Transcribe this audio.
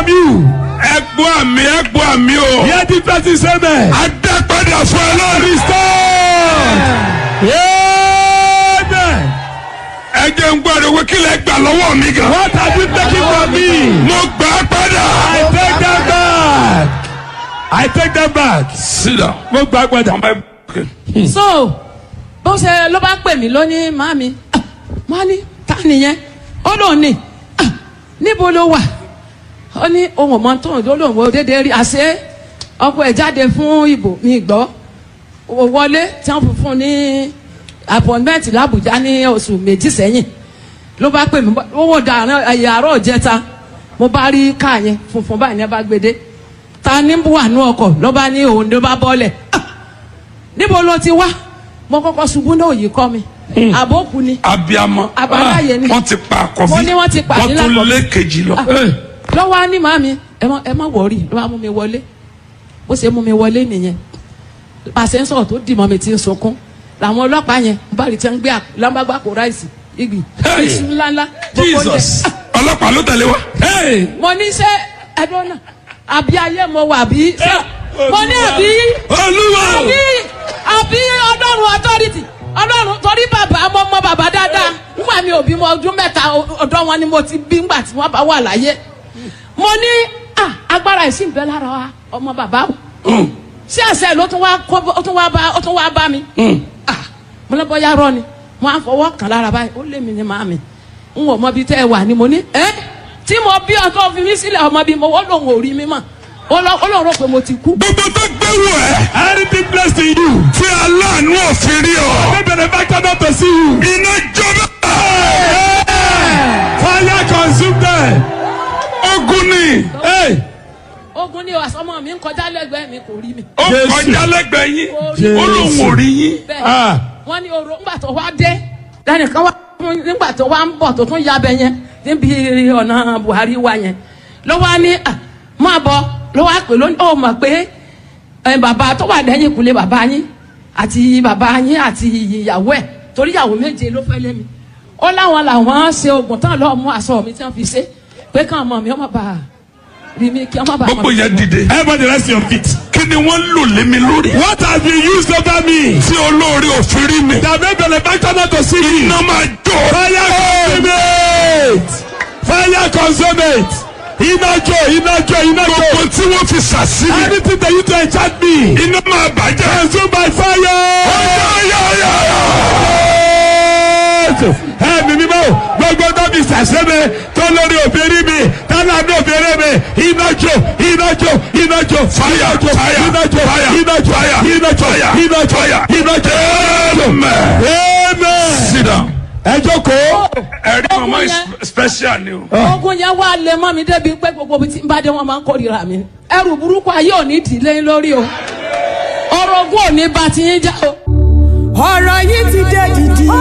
you. ẹgbọ́ àmì ẹgbọ́ àmì o. Hear the person say amen. adápadà fún ẹ lórí. Restore. Amen. ẹ jẹ́ ń gbọ́dọ̀ wí kí lẹ gbà lọ́wọ́ mi gan. What have you taken from me? mo gbà á padà. I take them back. I take them back. sídà. Mo gbà padà. so bó ṣe ló bá pè mí lónìí màmí wọn ní ta nìyẹn ó lóun ní "Ah, níbo ló wà ó ní ohun ọmọ tó ń lóun wo dédé rí àṣé ọkọ ẹ jáde fún ìbò mi gbọ́ ó wọlé tí wọ́n fi fún un ní appointment làbújá ní oṣù méjì sẹ́yìn ló bá pè mí owó dàrán ẹ̀yà àárọ̀ jẹta mo bá rí káà yẹn funfun báyìí ní ẹ bá gbé dé ta ní wà nú ọkọ̀ ló bá ní òun ló bá bọ́lẹ̀ "Ah, níbo ló ti wá mo kọ́kọ́ ṣubú náà yìí kọ́ mi àbókù ni abiyamọ. Àbáláyé ni. wọ́n ti pa àkọ́fí. Mo ní wọ́n ti pa wọ́n nílá tún àkọ́fí. lé kejì lọ. lọ́wọ́ á ní màmí ẹ má ẹ má wọ̀ọ́rì ló bá mú mi wọlé bó ṣe mú mi wọlé nìyẹn pàṣẹ ń sọ̀rọ̀ tó dì mọ́ mi ti ń sunkún làwọn ọlọ́pàá yẹn ń bá rí tí wọ́n ń gbé lámbàgbà kó ráìsì igi Hey! iṣu ńláńlá gbogbo oúnjẹ. jesus. ọlọ́pàá ló tẹ̀lé wa. Hey. mo ní ṣe ẹdun náà àbí ayé mo wà bí ṣe mo ní àbí olúwa o. àbí àbí ọlọ́run authority ọlọ́run torí bàbá mo mọ bàbá dáadáa nígbà mi ò bímọ ọdún mẹ́ta ọ̀dọ́ wọn ni mo ti bí nígbà tí wọ́n bá wà láyé mo ní ah, agbára ìsìn bẹ́ẹ̀ lára wa ọmọ bàbá o ṣé àṣẹ ló tún wá kó ó tún wá bá ó tún wá bá mi ah, mo lọ bọ́yá rọ ni mo á fọwọ́ kàn lára báyìí ó lé mi ní màmí n ò mọ bí tẹ́ ẹ wà ni mo ní ẹ́ tí mo bí ọkọ fi mí sílẹ̀ ọmọ bí mo wọ́n lòun ò rí mi mọ̀ ó lọ- ó lòun rò pé mo ti kú. gbogbo tó gbé wò ẹ́. Anything blessed in you. tí aláàánú òfin rí ọ. May benefactor not to see you. iná jọba. Fire consume them. ogun ni. Hey. ogun ni àsọmọ mi ń kọjá lẹ́gbẹ̀ẹ́ mi kò rí mi. ó Jésù. kọjá lẹ́gbẹ̀ẹ́ yín. Jésù. ó lóun ò rí yín. bẹ́ẹ̀ Ah. wọ́n ní oró ńgbà tó wá dé lẹ́nìkan wá fún- nígbà tó wá ń bọ̀ tó tún ya bẹ yẹn níbi ọ̀nà Buhari wa yẹn ló wá ní à máa bọ̀ ló wá pè lónìí ó mọ̀ pé ẹ, bàbá tó wà lẹ́yìn kulẹ̀ bàbá yín àti bàbá yín àti ìyàwó ẹ̀ torí ìyàwó méje ló fẹ́ lé mi ó láwọn làwọn ṣe oògùn tán lọ́ọ́ mú aṣọ mi tí wọ́n fi ṣe pé káwọn ọmọ mi ọmọ bá rí mi kí ọmọ bá gbogbo yẹn dìde. Everybody rest your feet. kí ni wọ́n lò lé mi lórí. What has been used over me? tí olóore òfin rí mi. That may benefactor not to see me. iná máa jó. Fire consume it. Fire consume it. Iná jó, iná jó, iná jó. gbogbo tí wọ́n fi sàsílẹ̀. Anything that you do enchant me. iná máa bàjẹ́. Consume by fire. Ẹ̀mí mímọ́ gbogbo tó fi sàṣẹ́mi tó lórí òbírí mi tálá ní òbírí mi iná jó iná jó iná jó Fire, iná jó fire, iná jó fire, iná jó fire, iná jó fire, iná jó fire. iná jó. Amen. Amen. sit down. Ẹ jókòó. ẹ̀rí mama is yẹn. special ni o. ogun yẹn wá lé mọ́ mi débi pé gbogbo ibi tí n bá dé wọn máa ń kórìíra mi ẹrù burúkú ayé ò ní dìlé lórí o ọ̀rọ̀ ogun ò ní bá ti yín já o. ọ̀rọ̀ yìí ti dé dìdì.